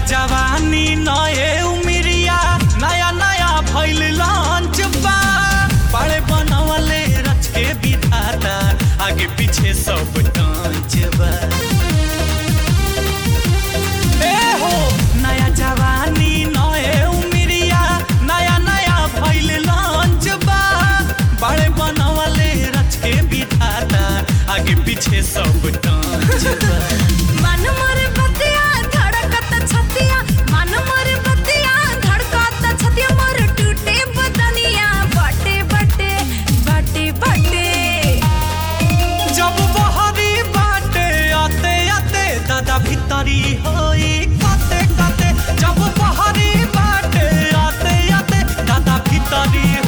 जवानी नए उमिरिया नया नया भइल लॉन्च बा बड़े बनवले रच के विधाता आगे पीछे सब टांच बा ए हो नया जवानी नए उमिरिया नया नया भइल लॉन्च बा बड़े बनवले रच के विधाता आगे पीछे सब टांच बा मन मोर बतिया धड़कत छतिया मन मोर बतिया धड़कत छतिया मोर टूटे बदनिया बटे बटे बटे बटे जब बहरी बाटे आते आते दादा भीतरी होई काते काते जब बहरी बाटे आते आते दादा भीतरी